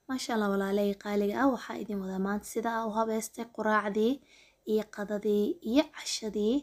maasha allah walaaley qaaliga ah waxaa idin wadaa maanta sida aa u habeystay quraacdii iyo qadadii iyo cashadii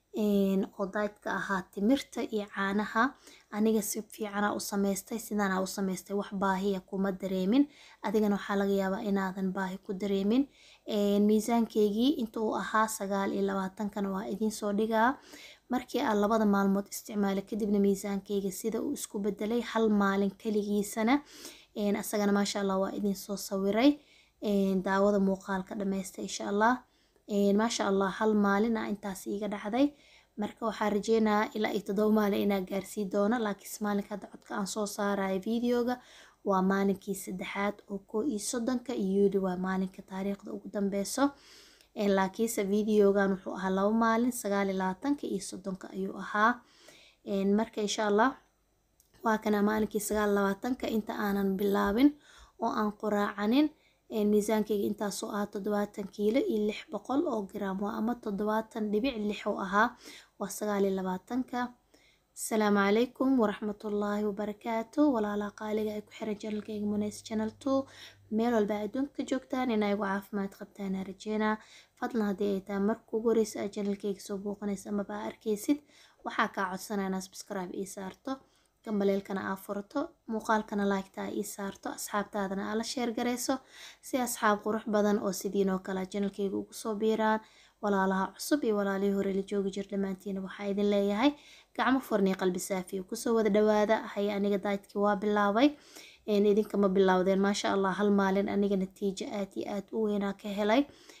oo daydka ahaa timirta iyo caanaha aniga si fiicana u sameystay sidaana u sameystay wax baahiya kuma dareemin adigana waxaa laga yaabaa inaadan baahi ku dareemin miisaankeygii inta uu ahaa sagaal iyo labaatankana waa idiin soo dhigaa markii aan labada maalmood isticmaalay kadibna miisaankeyga sida uu isku bedelay hal maalin kaligiisana asagana maasha allah waa idin soo sawiray daawada muuqaalka dhameysta insha allah maasha allah hal maalin ah intaas iiga dhacday marka waxaa rajeynayaa ilaa iyo toddoba maalin inaa gaarsii doono laakiinse maalinka hadda codka aan soo saarayo videoga waa maalinkii saddexaad oo koo iyo soddonka iyo yuli waa maalinka taariikhda ugu dambeyso laakiinse videogan wuxuu ahaa laba maalin sagaal iyo labaatanka iyo soddonka ayuu ahaa marka insha allah waa kana maalinkii sagaal labaatanka inta aanan bilaabin oo aan quraacanin miisaankeyga intaasoo ah toddobaatan kiilo iyo lix boqol oo gram waa ama toddobaatan dhibic lix oo ahaa waa sagaal iyo labaatanka asalaamu calaykum waraxmatullaahi wabarakaatu walaalaha qaaliga ay ku xiran janalkeyga muneys channel two meel walba adduunka joogtaan inaa igu caafimaad qabtaan rajeynaa fadlan haddii ay tahay marka ugu horeysa aad janalkeyga soo booqanaysa amaba aa arkaysid waxaa kaa codsanaya inaa subscribe ii saarto gambaleelkana aa furato muuqaalkana laagta aa ii saarto asxaabtaadana aa la sheer garayso si asxaab qurux badan oo sidiinoo kale janalkeyga ugu soo biiraan walaalaha cusub iyo walaalihii hore la joogi jir dhammaantiina waxaa idin leeyahay gacmo furniyo qalbi saafiyo kusoo wada dhawaada haya aniga daydkii waa bilaabay idinkama bilowdeen maasha allah hal maalin aniga natiijo aad iyo aad u weynaa ka helay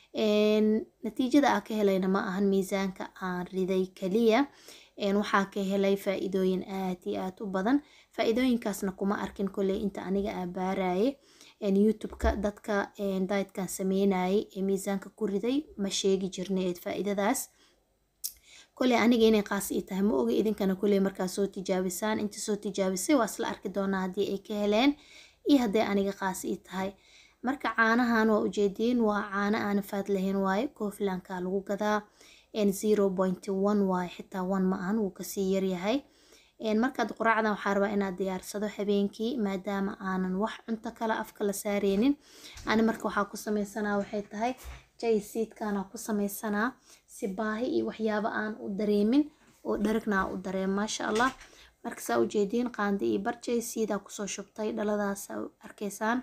natiijada aa ka helayna ma ahan miisaanka aan riday kaliya waxaa ka helay faa-iidooyin aad iyo aad u badan faa-iidooyinkaasna kuma arkin kolley inta aniga aa baaraye youtube-ka dadka daydkan sameynayay ee miisaanka ku riday ma sheegi jirnay faa-iidadaas kolley aniga inay qaas ii tahay ma oga idinkana kolley markaa soo tijaabisaan inta soo tijaabisay waa isla arki doonaa haddii ay ka heleen iyo hadday aniga qaas ii tahay marka caanahan waa ujeediin waa caano aana faad lahayn waaye cooflanka lagu gadaa zero point one waaye xitaa one ma ahan wuu kasii yaryahay markaad quraacdan waxaa rabaa inaad diyaarsado habeenkii maadaama aanan wax cunto kale afka la saareynin ani marka waxaa ku sameysanaa waxay tahay jay siidkana ku sameysanaa si baahi iyo waxyaabo aan u dareemin oo dharagna aan u dareem maasha allah marka saa ujeediin qaandi iyo bar jay siidaa kusoo shubtay dhaladaas arkaysaan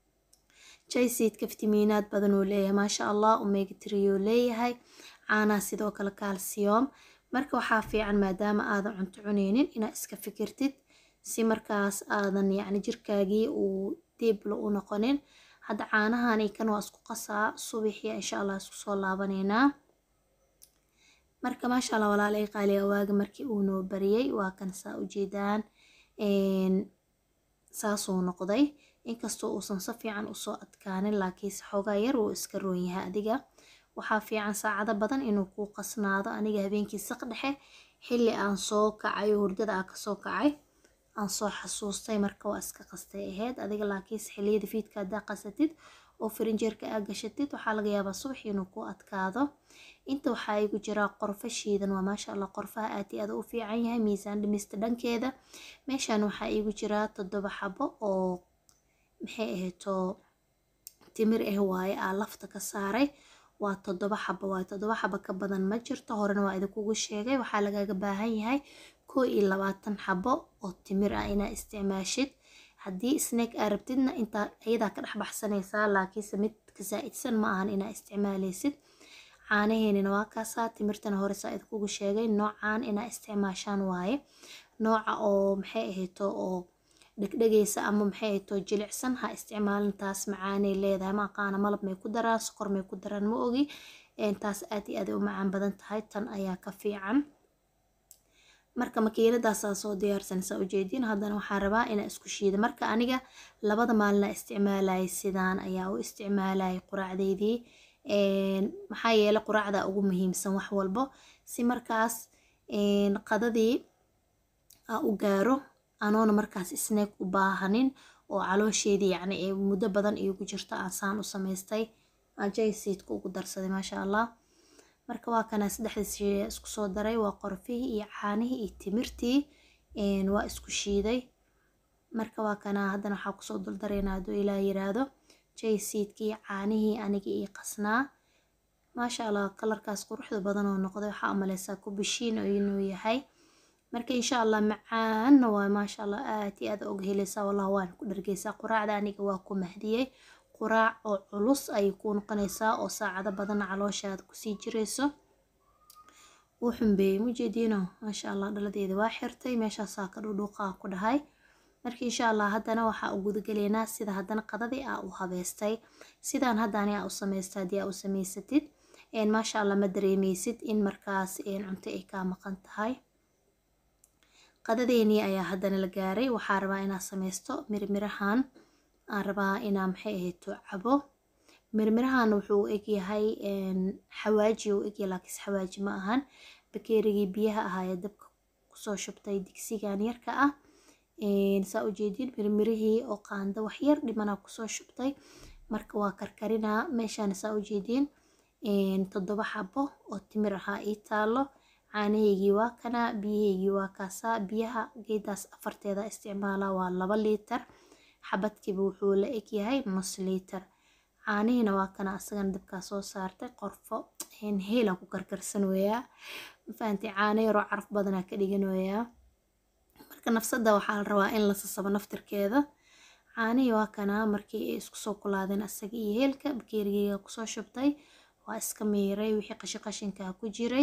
jay siidka fitamiinaad badan uu leeyahay maasha allah omega three uu leeyahay caanaha sidoo kale calcium marka waxaa fiican maadaama aadan cunto cuneynin inaad iska fikirtid si markaas aadan yacni jirkaagii uu diibla u noqonin hadda caanahani kan waa isku qasaa subaxii insha allah isku soo laabaneynaa marka maasha allah walaalay qaaliga waaga markii uu noo bariyey waa kan saa ujeedaan saasuu noqday inkastoo uusan si fiican usoo adkaanin laakiinse xoogaa yar wuu iska roon yahay adiga waxaa fiican saacado badan inuu kuu qasnaado aniga habeenkii saq dhexe xilli aan soo kacay hurdada aa kasoo kacay aan soo xasuustay marka waa iska qastay ahayd adiga laakiinse xilliyada fiidka haddaa qasatid oo farinjeerka aa gashatid waxaa laga yaabaa subax inuu ku adkaado inta waxaa igu jiraa qorfo shiidan waa maasha allah qorfaha aad iyo aad u fiican yahay miisaan dhimista dhankeeda meeshan waxaa igu jiraa toddoba xabo oo maxay ahayto timir ah waaye aa lafta ka saaray waa toddoba xabo waaye toddoba xabo ka badan ma jirto horena waa idinkugu sheegay waxaa lagaga baahan yahay koo iyo labaatan xabo oo timir ah inaa isticmaashid haddii snack aa rabtidna intaa iyadaa ka dhex baxsanaysaa laakiinse mid ka saa-idsan ma ahan inaa isticmaaleysid caanaheenina waa kaasaa timirtana hore saa idinkugu sheegay noocaan inaa isticmaashaan waaye nooca oo maxay ahayto oo dhegdhegaysa ama maxay ahayto jilicsan ha isticmaalin taas macaanay leedahay ma aqaana malab may ku daraan sokor may ku daraan ma ogi taas aad iyo aad u macaan badan tahay tan ayaa ka fiican marka makiinadaasaa soo diyaarsanaysaa ujeediin haddana waxaa rabaa inaa isku shiida marka aniga labada maalina isticmaalayay sidaan ayaa u isticmaalayay quraacdeydii maxaa yeelay quraacda ugu muhiimsan wax walbo si markaas qadadii aa u gaaro anoona markaas snack u baahanin oo caloosheedii yacni ee muddo badan iigu jirto aan saan u samaystay ajay siidka ugu darsaday maasha allah marka waa kana saddexda shey isku soo daray waa qorfihii iyo caanihii iyo timirtii waa isku shiiday marka waa kana haddana waxaa kusoo duldareynaa hadduu ilaa yiraahdo jaysiidkii caanihii aniga ii qasnaa maasha allah kalarkaas quruxda badan oo noqday waxaa umaleysaa kubishiin inuu yahay marka insha allah macaanna waa maasha allah aad iyo aad og helaysaa wallah waan ku dhargeysaa quraacda aniga waa ku mahdiyey quraac oo culus ayay kuu noqonaysaa oo saacado badan calooshaada kusii jirayso wuu xumbeeyey mujeediino maasha allah dhaladeeda waa xirtay meeshaasaa ka dhudhuuqaa ku dhahay marka insha allah haddana waxaa u gudagaleynaa sida haddana qadadii aa u habeystay sidaan haddani aa u samaystay haddii aa u samaysatid maasha allah ma dareemeysid in markaas cunto ay kaa maqan tahay qadadeenii ayaa haddana la gaaray waxaa rabaa inaa samaysto mirmirahan aan rabaa inaa maxay ahayto cabo mirmirahan wuxuu u egyahay xawaaji u egyahay laakiinse xawaaji ma ahan bakeerigii biyaha ahaayee dabka kusoo shubtay digsigan yarka ah saa ujeedin mirmirihii oo qaando waxyar dhimanaa kusoo shubtay marka waa karkarinaa meeshaan saa ujeedin toddoba xabo oo timir ahaa ii taalo caanahaygii waa kana biyahaygii waa kaasaa biyaha geedaas afarteeda isticmaalaa waa laba liitar xabadkiiba wuxuu la egyahay nus liitar caanihiina waa kana asagana dabkaa soo saartay qorfo heelaan ku karkarsan weeyaa mafahanti caano yaroo caraf badanaa ka dhigan weeyaa marka nafsada waxaa la rabaa in la sasabo naftirkeeda caanihii waa kana markii ay isku soo kulaadeen asaga iyo heelka bakeerigeyga kusoo shubtay waa iska miiray wixii qashi qashinkaa ku jiray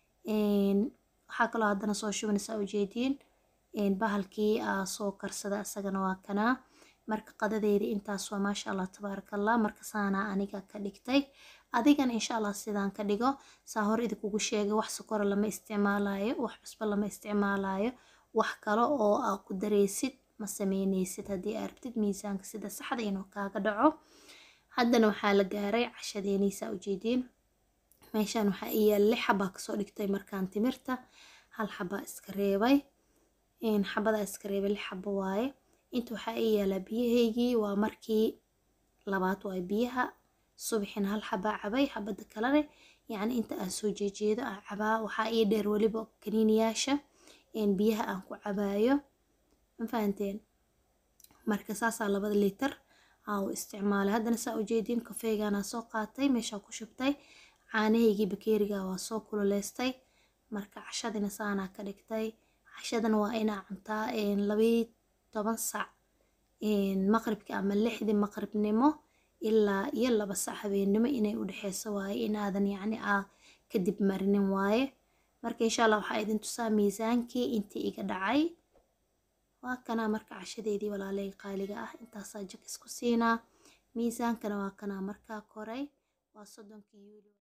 waxaa kaloo haddana soo shubanaysaa ujeediin bahalkii aa soo karsada isagana waa kanaa marka qadadeedii intaas waa maasha allah tabaarakallah marka saanaa aniga ka dhigtay adigana insha allah sidaan ka dhigo saa hore idinkugu sheegay wax sokora lama isticmaalayo wax cusbo lama isticmaalayo wax kale oo aa ku dareysid ma sameyneysid haddii aa rabtid miisaanka sida saxda inuu kaaga dhaco haddana waxaa la gaaray cashadeeniisaa ujeediin meeshaan waxaa ii yaala lix xabaa kasoo dhigtay markaan timirta hal xabaa iska reebay xabadaa iska reebay lix xabo waaye inta waxaa ii yaalaa biyahaygii waa markii labaad waaye biyaha subaxina hal xabaa cabay xabada kalene yacni inta aan soo jeejeedo aan cabaa waxaa ii dheer weliba kaniiniyaasha biyaha aan ku cabaayo ma fahanteen marka saasaa labada liitar aa u isticmaalay haddana saa ujeediin kafeegaanaa soo qaatay meeshaa ku shubtay caanahaygii bakeeriga waa soo kululeystay marka cashadina saanaa ka dhigtay cashadana waa inaa cuntaa labii toban sac maqribki ama lixdii maqribnimo ilaa iyo laba sac habeennimo inay u dhexeyso waaye inaadan yacni aa kadib marinin waaye marka insha allah waxaa idin tusaa miisaankii intii iga dhacay waa kanaa marka cashadeedii walaaley qaaliga ah intaasaa jak isku siinaa miisaankana waa kanaa markaa koray waa soddonkii yuuli